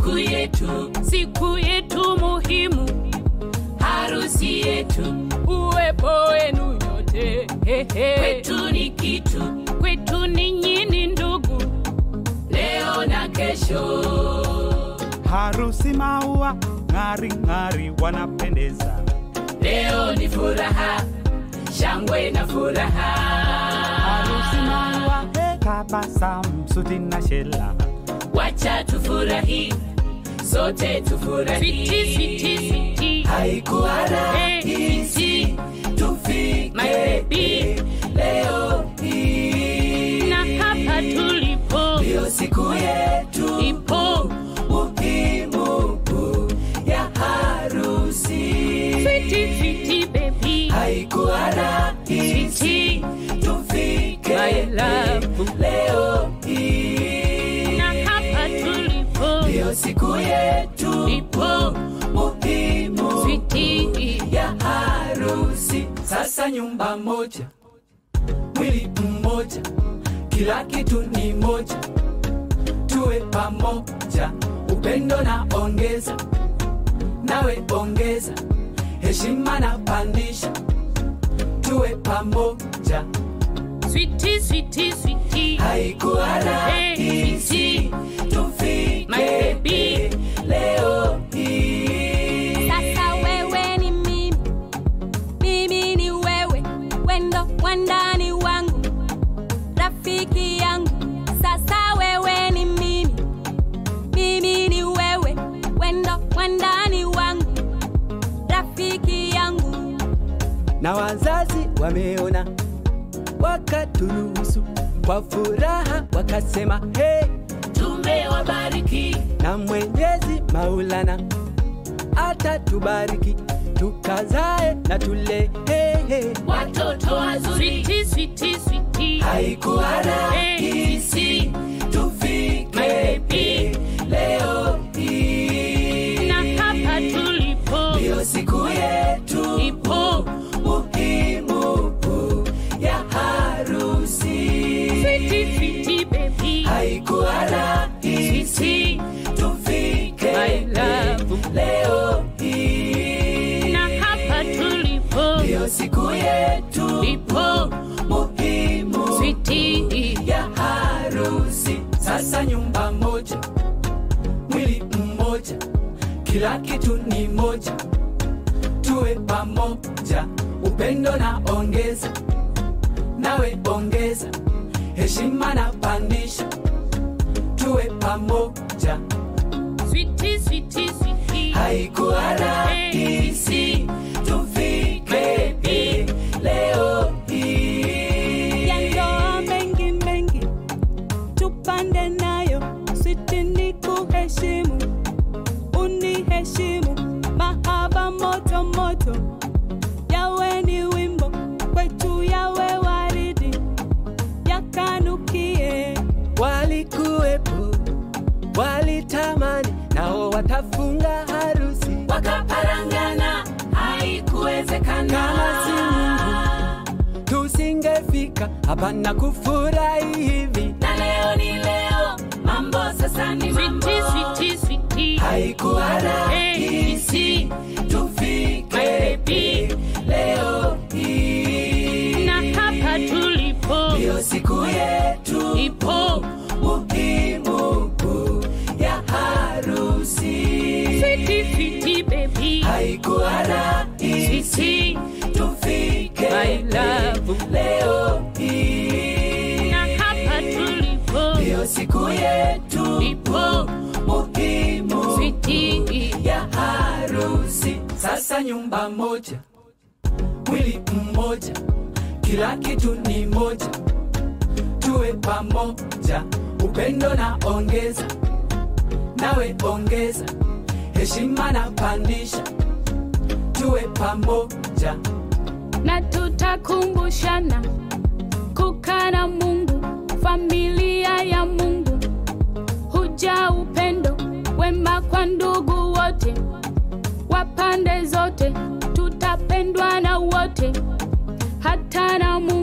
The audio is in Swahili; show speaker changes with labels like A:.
A: siku yetu,
B: siku yetu muhimu,
A: harusi yetu,
B: uwepo wenu nyote hehe.
A: kwetu ni kitu,
B: kwetu ninyi ni ndugu,
A: leo na kesho.
C: harusi maua ng'ari ng'ari wanapendeza
A: Leo ni furaha, shangwe na furaha.
C: harusi maua tabasamu suti na shela
A: Wacha tufurahi, sote tufurahi.
B: switi switi switi,
A: Haikuwa
B: Eh,
A: rahisi
B: My
A: tufike
B: baby.
A: leo hii,
B: na hapa tulipo
A: ndio siku yetu
B: ipo
A: muhimu ya harusi.
B: switi switi baby,
A: Haikuwa rahisi
B: switi
A: tufike
B: My love.
A: leo hii,
B: na hapa tulipo
A: ndio siku yetu
B: ipo
A: muhimu
B: switi
A: ya harusi. Sasa nyumba moja, mwili mmoja, kila kitu ni moja, tuwe pamoja, upendo na ongeza, nawe ongeza, heshima na pandisha, tuwe pamoja.
B: switi switi switi,
A: Haikuwa rahisi tufike
B: My baby.
A: leo hii.
D: Sasa wewe ni mimi, mimi ni wewe, wendo wandani wangu, rafiki yangu. Sasa wewe ni mimi, mimi ni wewe, wendo wandani wangu, rafiki yangu.
E: na wazazi wameona, wakaturuhusu kwa furaha, wakasema hey,
A: Tumewabariki
E: na Mwenyezi Maulana atatubariki tukazae na tule hey, hey.
A: watoto wazuri.
B: switi switi switi,
A: Haikuwa rahisi tufike leo hii,
B: na hapa tulipo
A: ndio siku yetu
B: ipo
A: muhimu ya harusi.
B: switi switi baby,
A: Haikuwa rahisi
B: switi
A: tufike
B: My love.
A: leo hii,
B: na hapa tulipo
A: ndio siku yetu
B: ipo
A: muhimu
B: switi
A: ya harusi. Sasa nyumba moja, mwili mmoja, kila kitu ni moja, tuwe pamoja, upendo na ongeza, nawe ongeza, heshima na pandisha, tuwe pamoja.
B: switi switi switi,
A: Haikuwa rahisi tufike leo hii.
D: ya ndoa mengi mengi tupande nayo switi ni kuheshimu uniheshimu mahaba moto moto yawe ni wimbo kwetu yawe waridi yakanukie
E: Walikuwepo, walitamani, nao watafunga harusi
A: wakaparangana haikuwezekana
E: Kama si Mungu. tusingefika hapa na kufurahi hivi.
A: na leo ni leo mambo sasa ni mambo
B: switi switi switi,
A: haikuwa rahisi tufike leo hii
B: na hapa tulipo
A: ndio siku yetu
B: ipo
A: muhimu ya harusi
B: switi switi baby,
A: haikuwa rahisi
B: switi
A: tufike
B: My love.
A: leo hii
B: na hapa tulipo
A: ndio siku yetu
B: ipo
A: muhimu
B: switi
A: ya harusi. Sasa nyumba moja, mwili mmoja, kila kitu ni moja, tuwe pamoja, upendo na ongeza, nawe ongeza, heshima na pandisha, tuwe pamoja.
B: na tutakumbushana kukaa na Mungu, familia ya Mungu, huja upendo wema kwa ndugu wote wa pande zote, tutapendwa na wote, hata na Mungu.